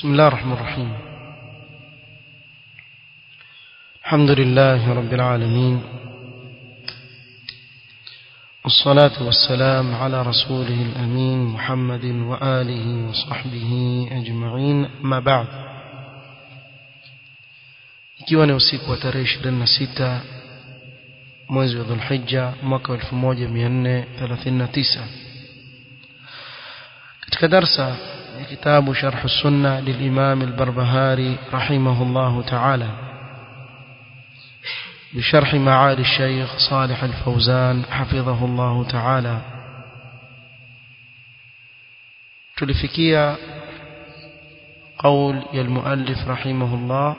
بسم الله الرحمن الرحيم الحمد لله رب العالمين والصلاة والسلام على رسوله الأمين محمد وآله وصحبه أجمعين ما بعد ikiwa ni usiku wa tarehe 26 mwezi wa Dhulhijja mwaka 1439 katika darsa ya kitabu Sharh Sunna للإمام البربهاري رحمه الله تعالى بشرح معالي الشيخ صالح الفوزان حفظه الله تعالى تلفكيا قول المؤلف رحمه الله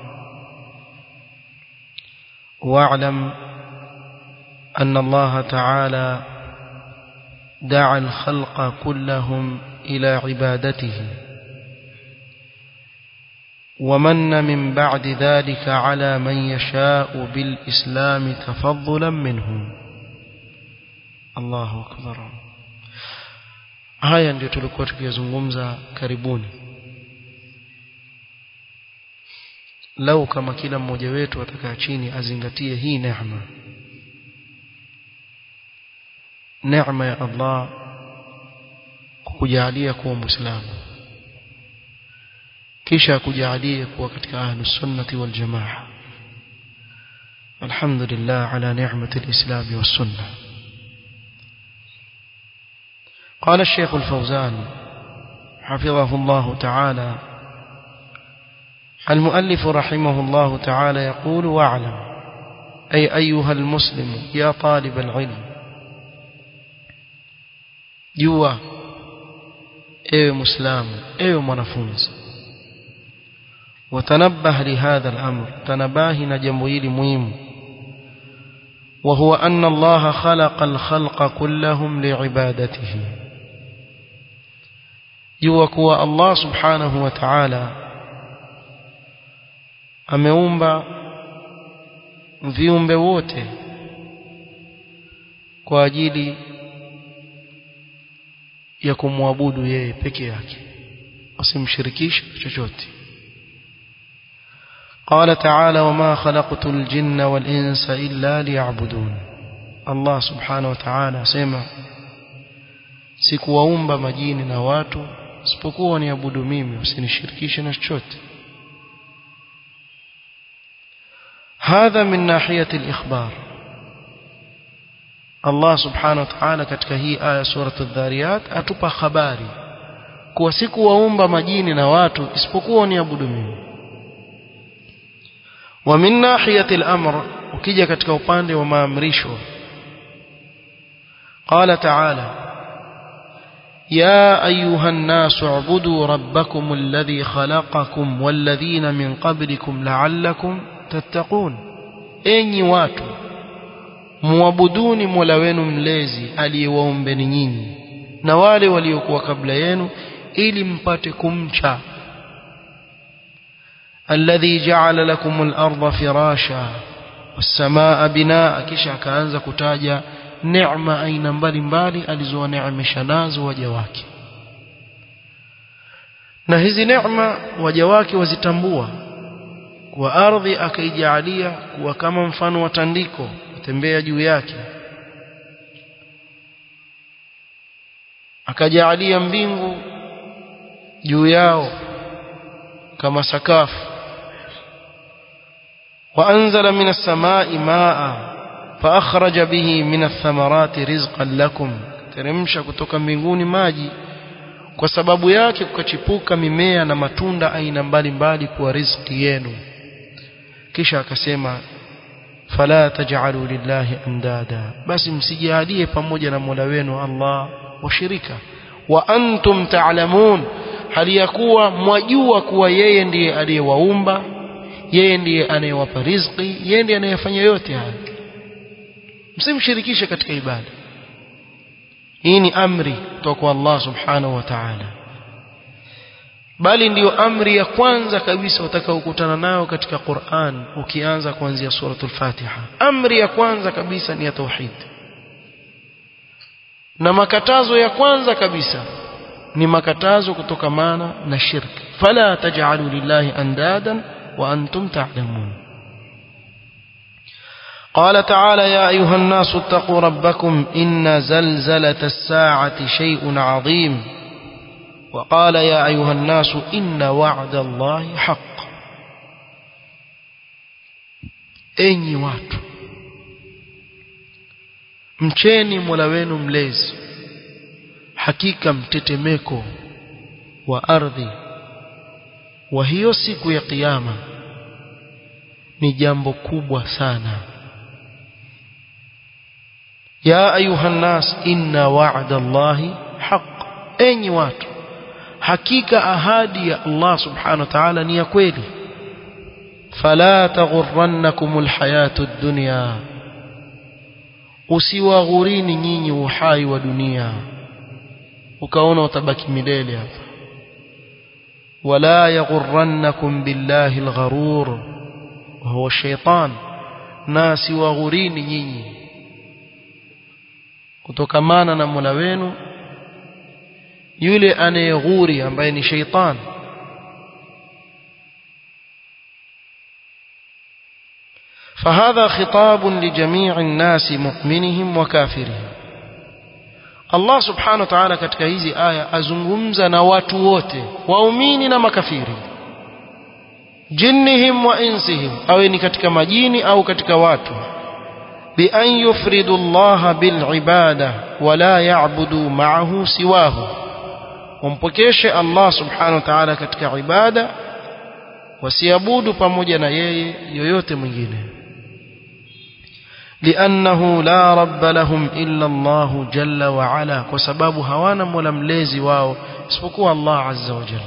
واعلم أن الله تعالى دعا الخلق كلهم إلى عبادته ومن من بعد ذلك على من يشاء بالإسلام تفضلا منه الله أكبر haya ndio tulikuwa tukiyazungumza karibuni lau kama kila mmoja wetu atakaa chini azingatie hii neema neema ya Allah kukujalia kuwa muislamu kisha kujalie kuwa katika ahlus sunnati wal jamaa alhamdulillah ala ni'mati alislam was sunnah قال الشيخ الفوزان حفظه الله تعالى المؤلف رحمه الله تعالى يقول واعلم أي أيها المسلم يا طالب العلم جوا ايوه مسلم ايوه منفوز وتنبه لهذا الأمر تنباه نجمويل مهم وهو أن الله خلق الخلق كلهم لعبادته يوكوا الله سبحانه وتعالى ameumba viumbe wote kwa ajili ya kumwabudu yeye peke yake usimshirikishe chochote قال تعالى وما خلقت الجن والإنس إلا ليعبدون الله سبحانه وتعالى سمع sikuwaumba majini na watu isipokuwa niabudu mimi usinishirikishe na chochote هذا من ناحية الإخبار الله سبحانه وتعالى katika hii aya sura adh-dhariyat atupa habari kuwa sikuwaumba majini na watu isipokuwa niabudu mimi wa min nahiyati al-amr ukija katika upande wa maamrisho qala ta'ala يا أيها الناس اعبدوا ربكم الذي خلقكم والذين من قبلكم لعلكم تتقون enyi watu muabuduni Mola wenu mlezi aliyewaombeni nyinyi na wale waliokuwa kabla yenu ili mpate kumcha alladhi ja'ala lakum al-ardha firasha was-samaa binaa kisha akaanza kutaja neema aina mbalimbali alizowaneemesha nazo waja wake na hizi neema waja wake wazitambua kwa ardhi akaijalia kuwa kama mfano wa tandiko kutembea juu yake akajalia mbingu juu yao kama sakafu وأنزل من السماء ماء فأخرج به من الثمرات رزقا لكم teremsha kutoka mbinguni maji kwa sababu yake kukachipuka mimea na matunda aina mbalimbali kwa riziki yenu kisha akasema fala taj'alu lillahi andada basi msijalie pamoja na Mola wenu Allah washirika wa antum ta'lamun hali ya kuwa mwajua kuwa yeye ndiye aliyewaumba yeye ndiye anayewapa riziki yeye ndiye anayefanya yote haya msimshirikishe katika ibada hii ni amri kutoka kwa Allah subhanahu wa ta'ala bali ndiyo amri ya kwanza kabisa utakaokutana nayo katika Qur'an ukianza kuanzia suratul Fatiha amri ya kwanza kabisa ni ya tauhid na makatazo ya kwanza kabisa ni makatazo kutokamana na shirki fala taj'alu lillahi andadan wa antum ta'lamun قال تعالى يا أيها الناس اتقوا ربكم إن زلزلة الساعة شيء عظيم وقال يا أيها الناس إن وعد الله حق enyi watu mcheni mola wenu mlezi hakika mtetemeko wa ardhi wa hiyo siku ya kiyama ni jambo kubwa sana ya ayuha nnas inna wa'da allahi haq enyi watu hakika ahadi ya Allah subhanahu wa ta'ala ni ya kweli fala taghurrannakum alhayatud dunya usiwaghurini nyinyi uhai wa dunia ukaona utabaki milele hapa wala yaghurrannakum billahi algharur huwa shaytan na siwaghurini nyinyi kutokamana na Mola wenu yule anayeghuri ambaye ni shaytan فهذا خطاب لجميع الناس مؤمنهم وكافرهم Allah subhanahu wa ta'ala katika hizi aya azungumza na watu wote waumini na makafiri jinnihim wa insihim awe ni katika majini au katika watu bi an yufridu Allah bil ibada wala ya'budu ma'ahu siwahu wampokeshe Allah subhanahu wa ta'ala katika ibada wasiabudu pamoja na yeye yoyote mwingine لأنه لا رب لهم إلا الله جل وعلا وسباب هوانا ململيزي واو اسبقوا الله عز وجل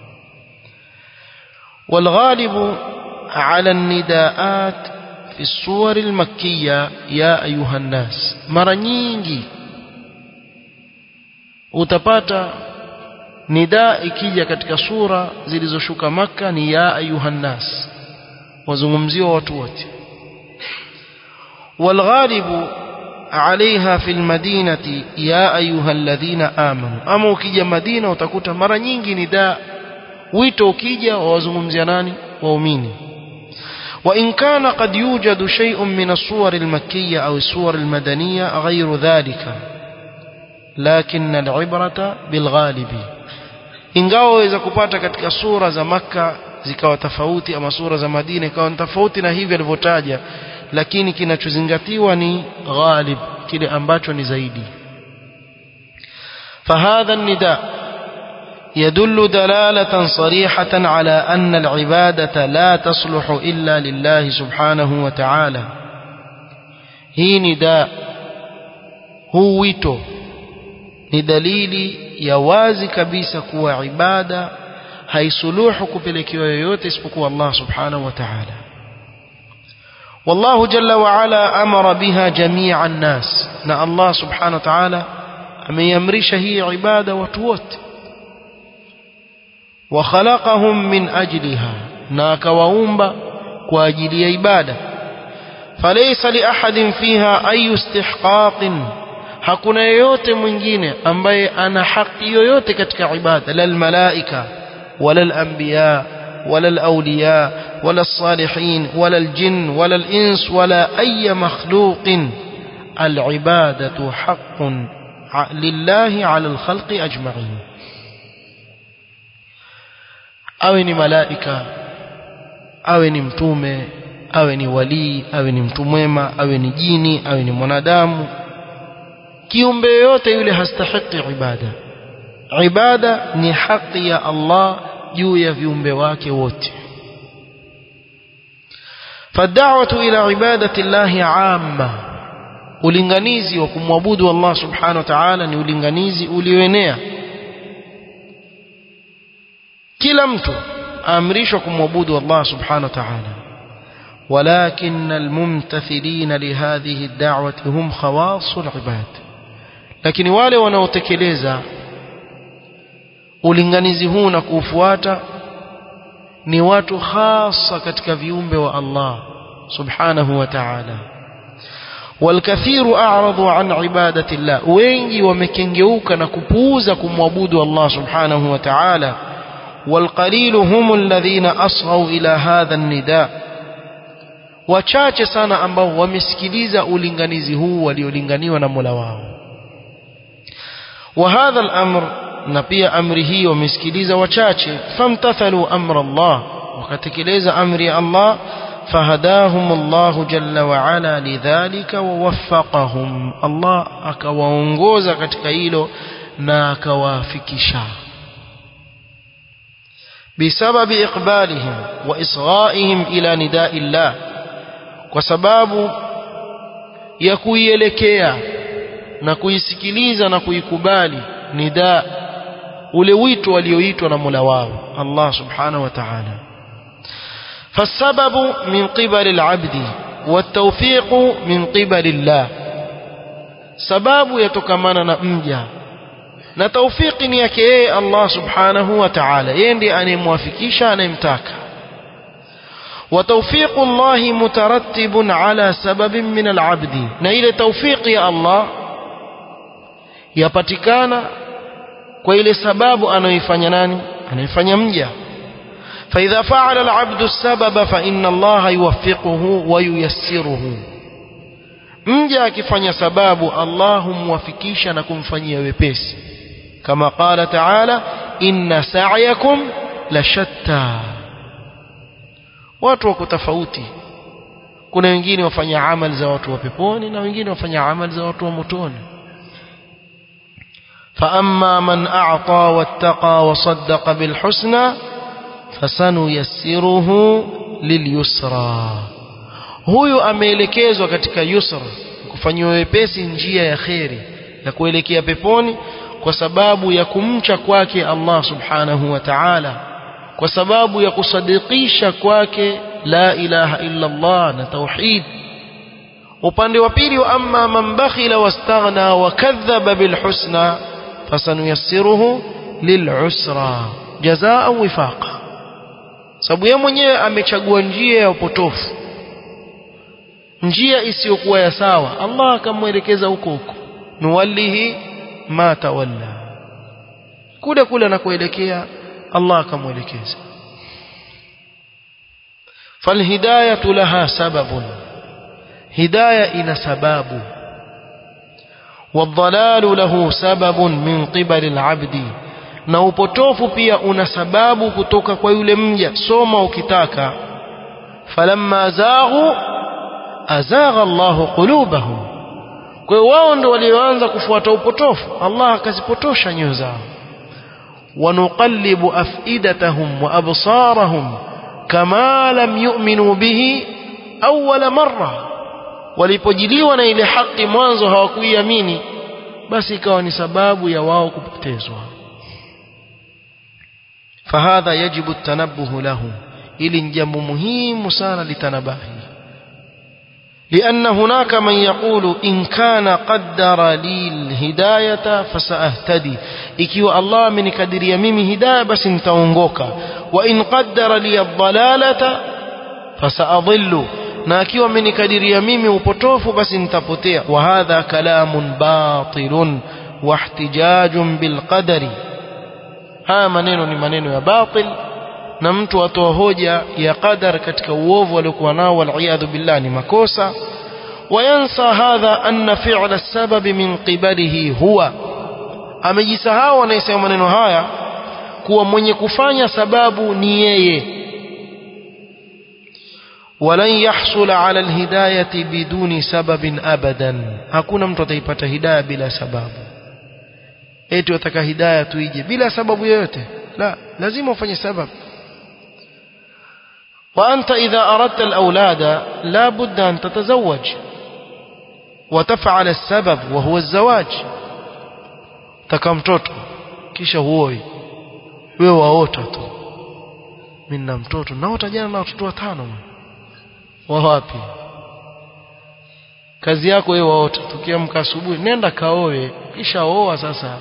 والغالب على النداءات في الصور المكية يا أيها الناس مرنينجي utapata nidaa ikija katika sura zilizoshuka maka ni ya ayuhan nas wazungumziwa watu wote والغالب عليها في المدينة يا أيها الذين آمنوا أما ukija Madina utakuta mara nyingi nidaa wito ukija wawazungumzia nani waumini وإن كان قد يوجد شيء من الصور المكية أو الصور المدنية غير ذلك لكن العبرة بالغالب ingawa waweza kupata katika sura za Makka zikawa tofauti ama sura za Madina ikawa tofauti na hivi alivyotaja lakini kinachozingatiwa ni ghalib kile ambacho ni zaidi فهذا النداء يدل دلالة صريحة على أن العبادة لا تصلح إلا لله سبحانه وتعالى هي نداء هو ويتو ni dalili ya wazi kabisa kuwa ibada haisuluhu kupelekewa yoyote isipokuwa Allah subhanahu wa ta'ala والله جل وعلا أمر بها جميع الناس نا الله سبحانه وتعالى أميمرش هي عبادة وتوت وخلقهم من أجلها ناك وأمب كواجل عبادة فليس لأحد فيها أي استحقاق hakuna yoyote mwingine ambaye ana haki yoyote katika ibada la almalaika wala alanbiya ولا الأولياء ولا الصالحين ولا الجن ولا الإنس ولا أي مخلوق العبادة حق لله على الخلق أجمعين awe ni malaika awe ni mtume awe ni walii awe ni mtu mwema awe ni jini awe ni mwanadamu kiumbe yoyote yule hastahiki ibada ibada ni haki ya Allah juu ya viumbe wake wote فالدعوة إلى عبادة الله عامة ulinganizi wa kumwabudu Allah subhanahu wa ta'ala ni ulinganizi ulioenea kila mtu aamrishwa kumwabudu Allah subhanahu wa ta'ala ولكن الممتثلين لهذه الدعوة هم خواص العباد lakini wale wanaotekeleza ulinganizi huu na kuufuata ni watu hasa katika viumbe wa Allah subhanahu wa ta'ala والكثير أعرضوا عن عبادة الله wengi wamekengeuka na kupuuza kumwabudu Allah subhanahu wa ta'ala والقليل هم الذين أصغوا إلى هذا النداء wachache sana ambao wamesikiliza ulinganizi huu waliolinganiwa na Mola wao وهذا الأمر na pia amri hii wamesikiliza wachache famtathalu amra Allah wakatekeleza amri ya Allah فهداهم الله جل وعلا لذلك ووفقهم الله akawaongoza katika hilo na akawafikisha بسبب إقبالهم وإصغائهم إلى نداء الله وسباب يكويelekea na kuisikiliza na kuikubali nida ule wito walioitwa na Mola wao Allah subhanahu wa ta'ala فالسبب من قبل العبد والتوفيق من قبل الله sababu yatokamana na mja na taufiki ni yake yeye Allah subhanahu wa ta'ala yeye ndiye anayemwafikisha anayemtaka وتوفيق الله مترتب على سبب من العبد na ile tawfiki ya Allah yapatikana kwa ile sababu anayoifanya nani anaifanya mja فإذا فعل العبد السبب فإن الله يوفقه وييسره mja akifanya sababu Allah humwafikisha na kumfanyia wepesi kama qala ta'ala inna sa'yakum la shatta watu wako tofauti kuna wengine wafanya amali za watu wa peponi na wengine wafanya amali za watu wa motoni فأما من أعطى واتقى وصدق بالحسنى فسنيسره لليسرى huyu ameelekezwa katika yusra kufanywa wepesi njia ya kheri ya kuelekea peponi kwa sababu ya kumcha kwake Allah subhanahu wa ta'ala kwa sababu ya kusadikisha kwake la ilaha illa Allah na tauhid upande wa pili wa amma man bakhila wastaghna wa kadhaba bil husna fasanuyassiruhu lil usra jazaa wifaqa sababu yeye mwenyewe amechagua njia ya upotofu njia isiyokuwa ya sawa Allah akamwelekeza huko huko nuwallihi ma tawalla kule kule anakoelekea Allah akamwelekeza falhidayatu laha sababun hidaya ina sababu والضلال له سبب من قبل العبد na upotofu pia una sababu kutoka kwa yule mja soma ukitaka falamma zaghu azagha Allahu qulubahum kwa hiyo wao ndio walioanza kufuata upotofu Allah akazipotosha nyoyo zao wanuqallibu afidatahum wa absarahum kama lam yu'minu bihi awwala marra walipojiliwa na ile haki mwanzo hawakuiamini basi ikawa ni sababu ya wao kupotezwa فهذا يجب التنبه له ili ni jambo muhimu sana litanabahi لأن هناك من يقول إن كان قدر لي الهداية فسأهتدي ikiwa Allah amenikadiria mimi hidayah basi nitaongoka wa in qaddara li ad-dalalata fasaadhillu na akiwa amenikadiria mimi upotofu basi nitapotea wa hadha kalamun batilun wa ihtijajun bil qadari haya maneno ni maneno ya batil na mtu atoa hoja ya qadar katika uovu aliokuwa nao waliyadhu billah ni makosa وينسى هذا أن فعل السبب من قبله هو amejisahau anayesema maneno haya kuwa mwenye kufanya sababu ni yeye walan yahsula ala alhidayati biduni sababin abadan hakuna mtu ataipata hidayah bila sababu eti wataka hidayah tuije bila sababu yoyote la lazima ufanye sababu وأنت إذا أردت الأولاد لا بد أن تتزوج وتفعل السبب وهو الزواج taka mtoto kisha huoi wewe waota tu mimi na mtoto naota jana na watoto watano wa wapi kazi yako wewe waota tukiamka asubuhi nenda kaoe kisha oa sasa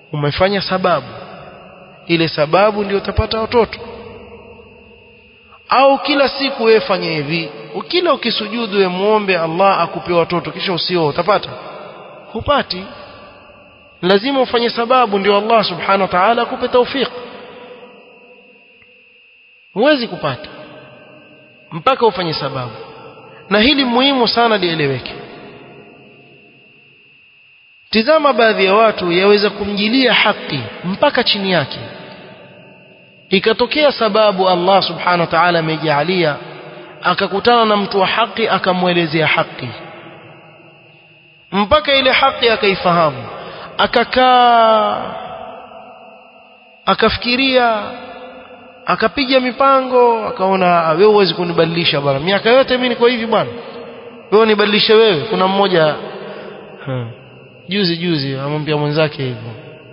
umefanya sababu ile sababu ndio utapata watoto au kila siku wewe fanye hivi kila ukisujudu wewe muombe Allah akupe watoto kisha usio utapata hupati lazima ufanye sababu ndio Allah subhanahu wa ta'ala akupe tawfik huwezi kupata mpaka ufanye sababu na hili muhimu sana lieleweke tizama baadhi ya watu yaweza kumjilia haki mpaka chini yake ikatokea sababu Allah subhanahu wa ta'ala amejalia akakutana na mtu wa haki akamwelezea haki mpaka ile haki akaifahamu akakaa akafikiria akapiga mipango akaona wewe huwezi kunibadilisha bwana miaka yote mimi niko hivi bwana wewe unibadilishe wewe kuna mmoja hmm. juzi juzi amwambia mwenzake hivyo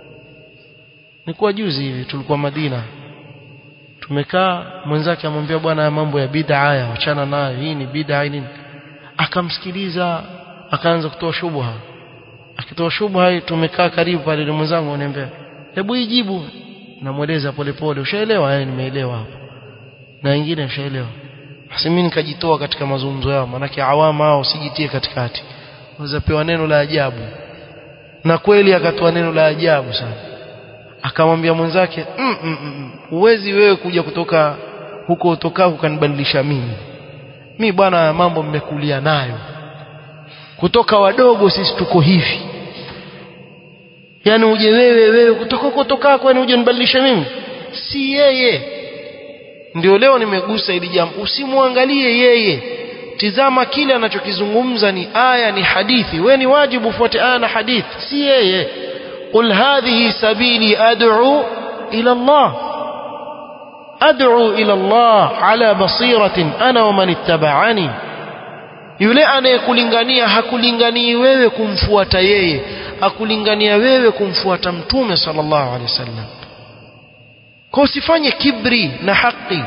nilikuwa juzi hivi tulikuwa Madina tumekaa mwenzake amwambia bwana mambo ya bid'a haya achana nayo hii ni bid'a nini akamsikiliza akaanza kutoa shubha akitoa shubha tumekaa karibu pale na mwenzangu ananiambia hebu ijibu namweleza polepole ushaelewa eh nimeelewa hapo na wengine ushaelewa basi mimi nikajitoa katika mazungumzo yao manake awama hao usijitie katikati unaweza pewa neno la ajabu na kweli akatoa neno la ajabu sana akamwambia mwenzake mm, mm, mm, uwezi wewe kuja kutoka huko utokako kanibadilisha mimi mi bwana mambo mmekulia nayo kutoka wadogo sisi tuko hivi yani uje wewe wewe kutoka huko utokako yani uje nibadilishe mimi si yeye ndio leo nimegusa hili jambo usimwangalie yeye tizama kile anachokizungumza ni aya ni hadithi we ni wajibu ufuate aya na hadithi si yeye قل هذه سبيلي أدعو إلى الله أدعو إلى الله على بصيرة أنا ومن اتبعني yule anayekulingania hakulinganii wewe kumfuata yeye akulingania wewe kumfuata mtume sallallahu alaihi wasallam kwa usifanye kibri na haki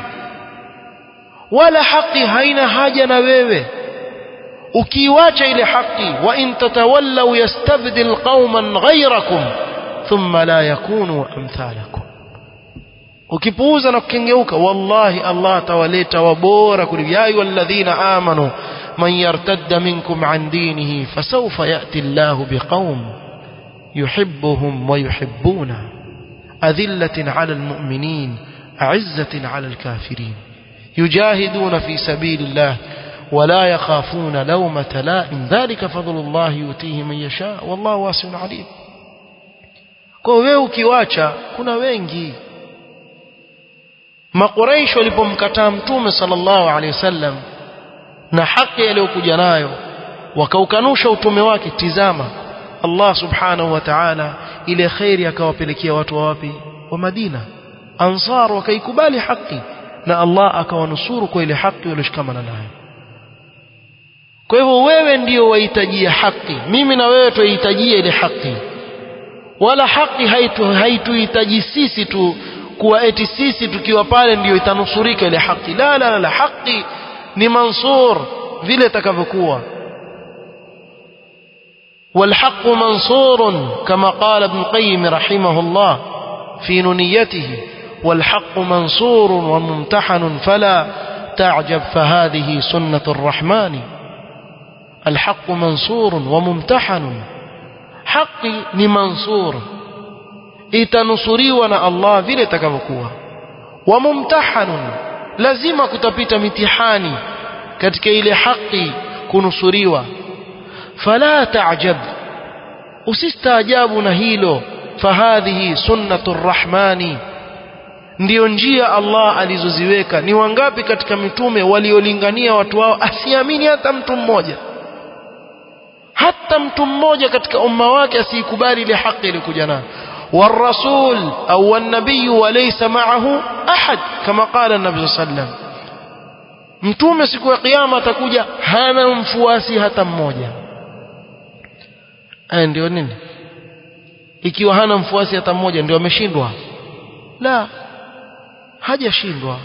wala haki haina haja na wewe ukiiwacha ile haki wa in tatawallaw yastabdil qauman ghayrakum thumma la yakunu amthalakum ukipuuza na kukengeuka wallahi Allah atawaleta wabora kuliko ya ayyuhalladhina amanu man yartadda minkum an dinihi fasawfa ya'ti Allah biqaum yuhibbuhum wa yuhibbuna adhillatin 'ala almu'minin a'izzatin 'ala alkafirin yujahiduna fi sabilillah ولا يخافون لومة لائم ذلك فضل الله يؤتيه من يشاء والله واسع عليم kwa wewe ukiwacha kuna wengi makuraish walipomkataa mtume sallallahu alaihi wasallam na haki aliyokuja nayo wakaukanusha utume wake tizama Allah subhanahu wa ta'ala ile khairi akawapelekea watu wa wapi wa Madina ansar wakaikubali haki na Allah akawanusuru kwa ile haki walioshikamana nayo kwa hivyo wewe ndio wahitajia haki mimi na wewe tuhitajia ile haki wala haki haituhitaji haitu sisi tu kuwa eti sisi tukiwa pale ndio itanusurika ile haki la la la haki ni mansur vile itakavyokuwa والحق منصور كما قال ابن القيم رحمه الله في نونيته والحق منصور وممتحن فلا تعجب فهذه سنة الرحمن الحق منصور وممتحن حقي ni mansur itanusuriwa na Allah vile itakavyokuwa wa mumtahanun lazima kutapita mitihani katika ile haki kunusuriwa fala ta'jab usistaajabu na hilo fahadhihi sunnatu rrahmani ndiyo njia Allah alizoziweka ni wangapi katika mitume waliolingania watu wao asiamini hata mtu mmoja hata mtu mmoja katika umma wake asiikubali ile haki iliyokuja nayo والرسول أو النبي وليس معه أحد كما قال النبي صلى الله عليه وسلم mtume siku ya kiyama atakuja hana mfuasi hata mmoja aya ndio nini ikiwa hana mfuasi hata mmoja ndio ameshindwa la hajashindwa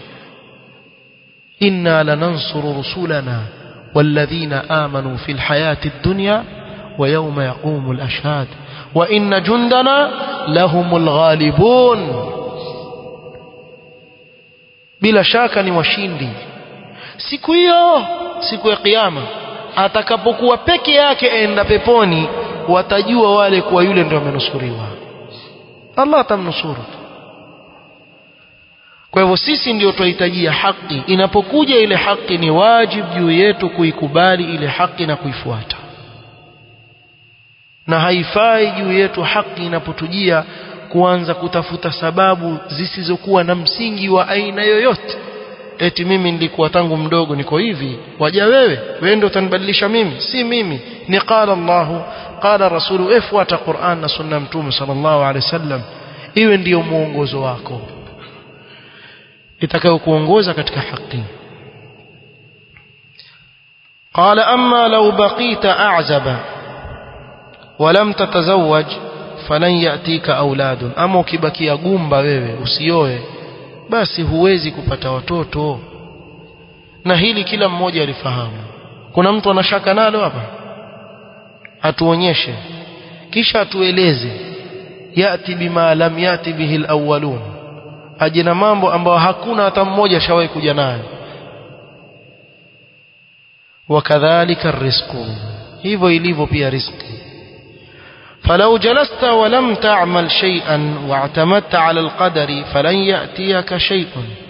inna lanansuru rusulana والذين آمنوا في الحياة الدنيا ويوم يقوم الأشهاد وإن جندنا لهم الغالبون bila shaka ni washindi siku hiyo siku ya kiyama atakapokuwa peke yake enda peponi watajua wale kuwa yule ndio amenusuriwa Allah atamnusuru kwa hivyo sisi ndio tunahitajia haki inapokuja ile haki ni wajibu juu yetu kuikubali ile haki na kuifuata na haifai juu yetu haki inapotujia kuanza kutafuta sababu zisizokuwa na msingi wa aina yoyote eti mimi nilikuwa tangu mdogo niko hivi waja wewe wewe ndio utanibadilisha mimi si mimi ni qala Allahu qala rasulu efuata Qur'an na sunna mtume sallallahu alaihi wasallam iwe ndiyo muongozo wako itakayokuongoza katika haki قال أما لو بقيت أعزب ولم تتزوج فلن يأتيك أولاد أما ukibakia gumba wewe usioe basi huwezi kupata watoto na hili kila mmoja alifahamu kuna mtu anashaka nalo hapa atuonyeshe kisha atueleze yati bima lam yati bihi alawwalun aje na mambo ambayo hakuna hata mmoja ashawahi kuja nayo wakadhalika rizqu hivyo ilivyo pia riziki فلو جلست ولم تعمل شيئا واعتمدت على القدر فلن يأتيك شيء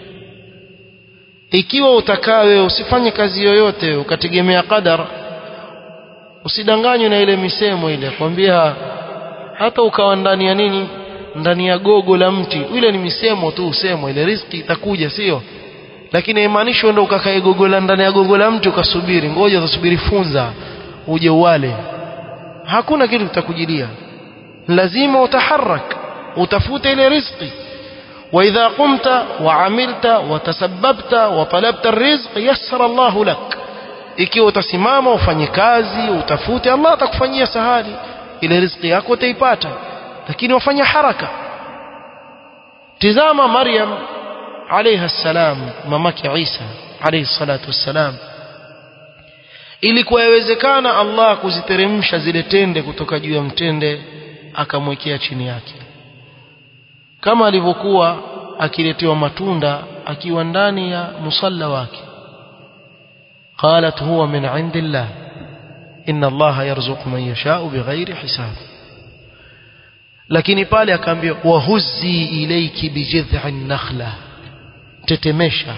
ikiwa utakaa wewe usifanye kazi yoyote ukategemea qadar usidanganywe na ile misemo ile kwambia hata ukawa ndani ya nini ndani ya gogo la mti ile ni misemo tu usemo ile riziki itakuja sio lakini haimaanishi uende ukakae gogo la ndani ya gogo la mti ukasubiri ngoja utasubiri funza uje uwale hakuna kitu kitakujilia lazima utaharak utafute ile riziki واذا قمت وعملت وتسببت وطلبت الرزق يسر الله لك ikiwa utasimama ufanye kazi utafute Allah atakufanyia sahali ile riziki yako utaipata lakini wafanya haraka tizama Maryam alayha salam mamake Isa alayhi salatu wassalam ilikuwa yawezekana Allah kuziteremsha zile tende kutoka juu ya mtende akamwekea chini yake kama alivyokuwa akiletewa matunda akiwa ndani ya musalla wake qalat huwa min indillah inna Allah yarzuqu man yasha'u bighairi hisab lakini pale akaambiwa wahuzzi ilayki bijidh'in nakhla tetemesha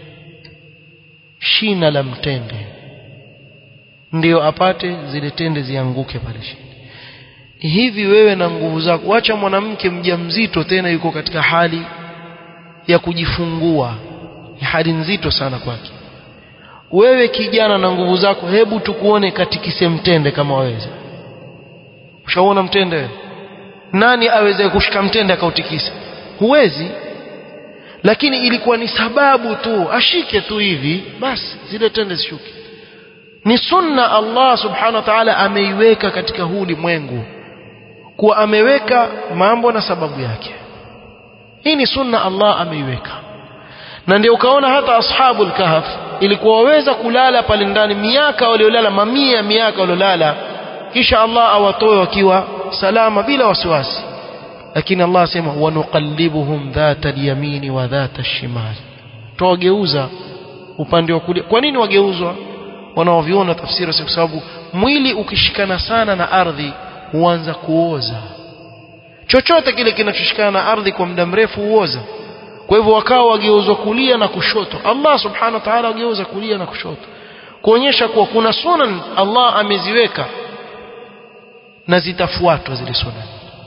shina la mtende ndiyo apate zile tende zianguke pale chini hivi wewe na nguvu zako wacha mwanamke mjamzito tena yuko katika hali ya kujifungua ni hali nzito sana kwake wewe kijana na nguvu zako hebu tukuone katikise mtende kama waweza ushaona mtende wewe nani aweze kushika mtende akautikisa huwezi lakini ilikuwa ni sababu tu ashike tu hivi basi zile tende zishuke ni sunna Allah subhanahu wa ta'ala ameiweka katika huu ulimwengu kuwa ameweka mambo na sababu yake hii ni sunna Allah ameiweka na ndio ukaona hata ashabul kahf ilikuwa waweza kulala pale ndani miaka waliolala mamia miaka waliolala kisha Allah awatoe wakiwa salama bila wasiwasi lakini Allah asema wanuqallibuhum dhata al-yamini wa dhata al-shimal tuwageuza upande wa kulia kwa nini wageuzwa wanaoviona tafsiri kwa sababu mwili ukishikana sana na ardhi huanza kuoza chochote kile kinachoshikana na ardhi kwa muda mrefu huoza kwa hivyo wakawa wageuzwa kulia na kushoto Allah subhanahu wa ta'ala wageuza kulia na kushoto kuonyesha kuwa kuna sunan Allah ameziweka na zitafuatwa zile sunan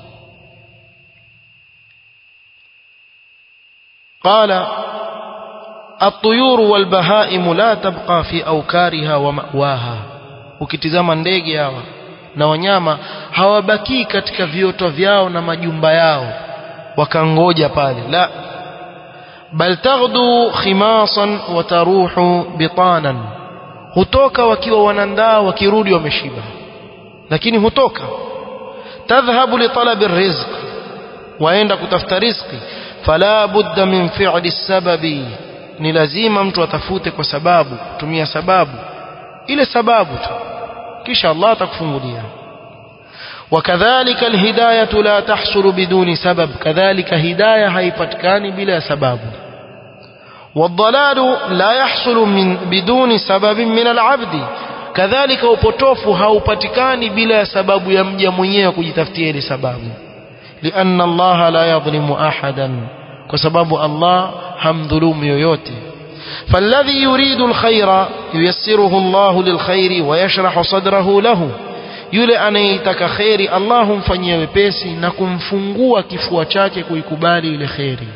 قال الطيور والبهائم لا تبقى في أوكارها ومأواها ukitizama ndege hawa na wanyama hawabaki katika vioto vyao na majumba yao wakangoja pale la bal taghdu khimasan wa taruhu bitanan hutoka wakiwa wanandaa wakirudi wameshiba lakini hutoka tadhhabu li talabi rizq waenda kutafuta riziki fala budda min fi'li sababi ni lazima mtu atafute kwa sababu kutumia sababu ile sababu tu kisha Allah atakufungulia وكذلك الهداية لا تحصل بدون سبب كذلك هداية haipatikani bila sababu والضلال لا يحصل من بدون سبب من العبد كذلك upotofu haupatikani bila sababu ya mja mwenyewe kujitafutia ile sababu لأن الله لا يظلم أحدا وسبب الله همظلوم yoyote فالذي يريد الخير ييسره الله للخير ويشرح صدره له yule anayetaka kheri Allah humfanyia wepesi na kumfungua kifua chake kuikubali ile kheri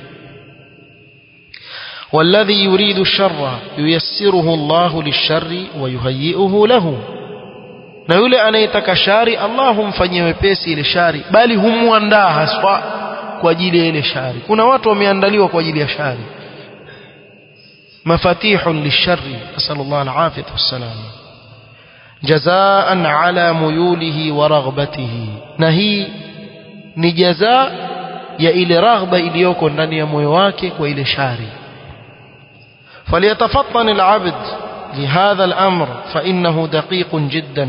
والذي يريد الشر ييسره الله للشر ويهيئه له na yule anayetaka shari Allah humfanyia wepesi ile shari bali humuandaa haswa kwa ajili ya ile shari kuna watu wameandaliwa kwa ajili ya shari mafatihun lisharri nasallallahu alafiyah wassalam jazaan ala muyulihi wa raghbatihi na hii ni jazaa ya ile raghba iliyoko ndani ya moyo wake kwa ile shari فليتفطن العبد لهذا الأمر فإنه دقيق جدا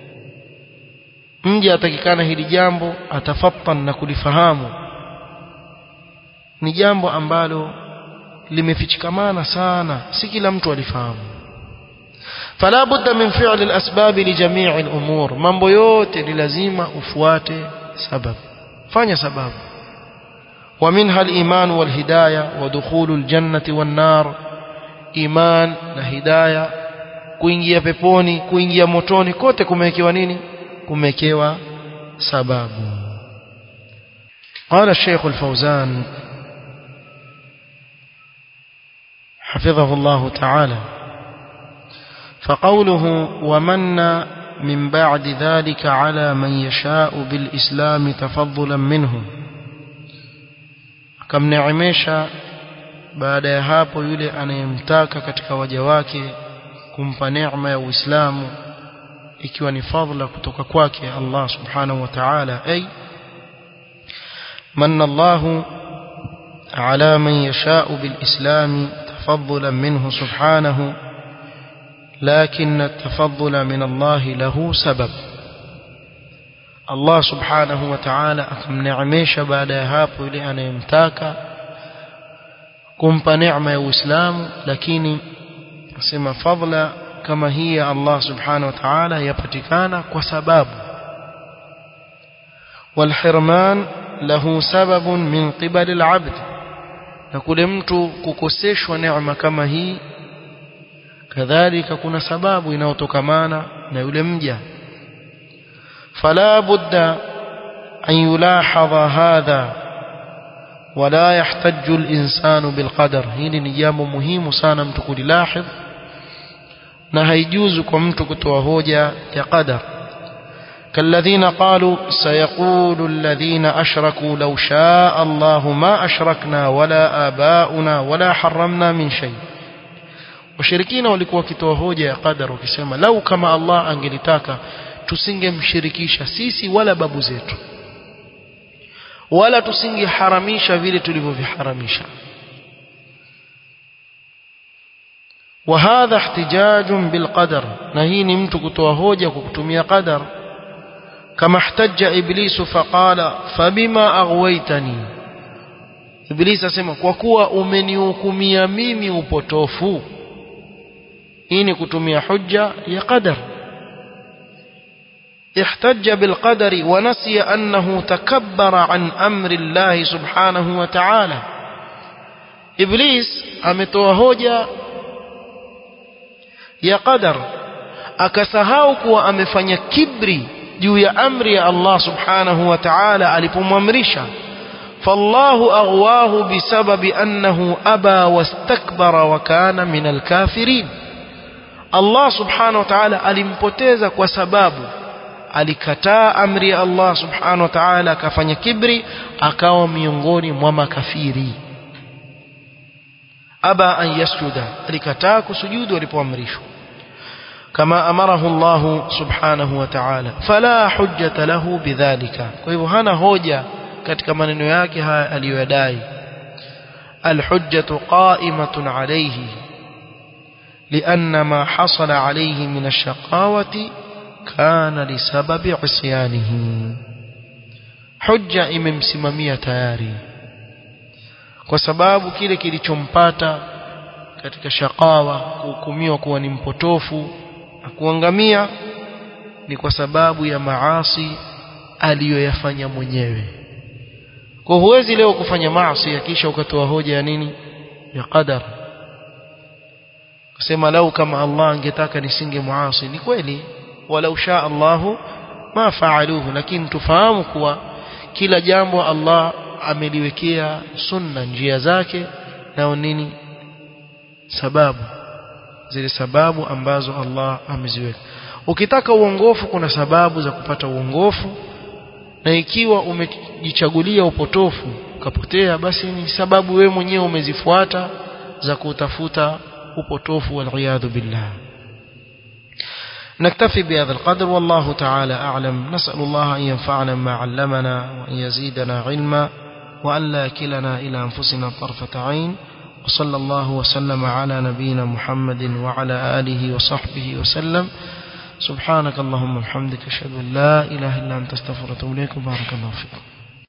mja atakikana hili jambo atafattan na kulifahamu ni jambo ambalo limefichikamana sana si kila mtu alifahamu fala budda min fi'li al-asbab li jami' al-umur mambo yote ni lazima ufuate sababu fanya sababu wa minha al-iman wal hidayah wa dukhul al-jannati wan nar iman na hidayah kuingia peponi kuingia motoni kote kumewekewa nini kumewekewa sababu قال الشيخ الفوزان حفظه الله تعالى فقوله ومن من بعد ذلك على من يشاء بالإسلام تفضلا منه كم نعميشا baada ya hapo yule anayemtaka katika waja wake kumpa neema ya Uislamu ikiwa ni fadhila kutoka kwake Allah subhanahu wa ta'ala ay manna Allah ala man yasha'u bil islam تفضلا منه سبحانه لكن التفضل من الله له سبب الله سبحانه وتعالى akamneemesha baada ya hapo yule anayemtaka kumpa neema ya Uislamu lakini nasema fadla kama hii ya Allah subhanahu wa ta'ala yapatikana kwa sababu والحرمان له سبب من قبل العبد na kule mtu kukoseshwa neema kama hii kadhalika kuna sababu inayotokamana na yule mja fala budda an yulahadha hadha wala yahtaju al-insanu bilqadar hili ni jambo muhimu sana mtu kulilahidh na haijuzu kwa mtu kutoa hoja ya qadar كالذين قالوا سيقول الذين أشركوا لو شاء الله ما أشركنا ولا آباؤنا ولا حرمنا من شيء washirikina walikuwa wakitoa hoja ya qadar wakisema lau kama Allah angelitaka tusingemshirikisha sisi wala babu zetu wala tusingeharamisha vile tulivyoviharamisha وهذا احتجاج بالقدر na hii ni mtu kutoa hoja kwa kutumia qadar كما احتج إبليس فقال فبما أغويتني إبليس asema kwa kuwa umenihukumia mimi upotofu hii ni kutumia hujja ya qadar احتج بالقدر ونسي أنه تكبر عن أمر الله سبحانه وتعالى إبليس ametoa hoja ya qadar akasahau kuwa amefanya kibri juu ya amri ya Allah subhanahu wa ta'ala alipomwamrisha fallahu aghwahu bisababi annahu aba wastakbara wa kana min alkafirin Allah subhanahu wa ta'ala alimpoteza kwa sababu alikataa amri ya Allah subhanahu wa ta'ala akafanya kibri akawa miongoni mwa makafiri aba an yasjuda alikataa kusujudu alipoamrishwa كما أمره الله سبحانه وتعالى فلا حجة له بذلك فهو هنا هوجة katika maneno yake haya aliyodai الحجة قائمة عليه لأن ما حصل عليه من الشقاوة كان لسبب عصيانه حجة imemsimamia tayari kwa sababu kile kilichompata katika shakawa kuhukumiwa kuwa ni mpotofu na kuangamia ni kwa sababu ya maasi aliyoyafanya mwenyewe kwa huwezi leo kufanya maasi kisha ukatoa hoja ya nini ya qadar kusema lau kama Allah angetaka nisinge muasi ni kweli walau shaa Allahu ma faaluhu lakini tufahamu kuwa kila jambo Allah ameliwekea sunna njia zake nao nini sababu zile sababu ambazo Allah ameziweka ukitaka uongofu kuna sababu za kupata uongofu na ikiwa umejichagulia upotofu ukapotea basi ni sababu wewe mwenyewe umezifuata za kutafuta upotofu wal billah نكتفي بهذا القدر والله تعالى أعلم نسأل الله أن ينفعنا ما علمنا وأن يزيدنا علما وأن لا كلنا إلى أنفسنا طرفة عين وصلى الله وسلم على نبينا محمد وعلى آله وصحبه وسلم سبحانك اللهم وبحمدك أشهد أن لا إله إلا أنت استغفرك وأتوب إليك بارك الله فيكم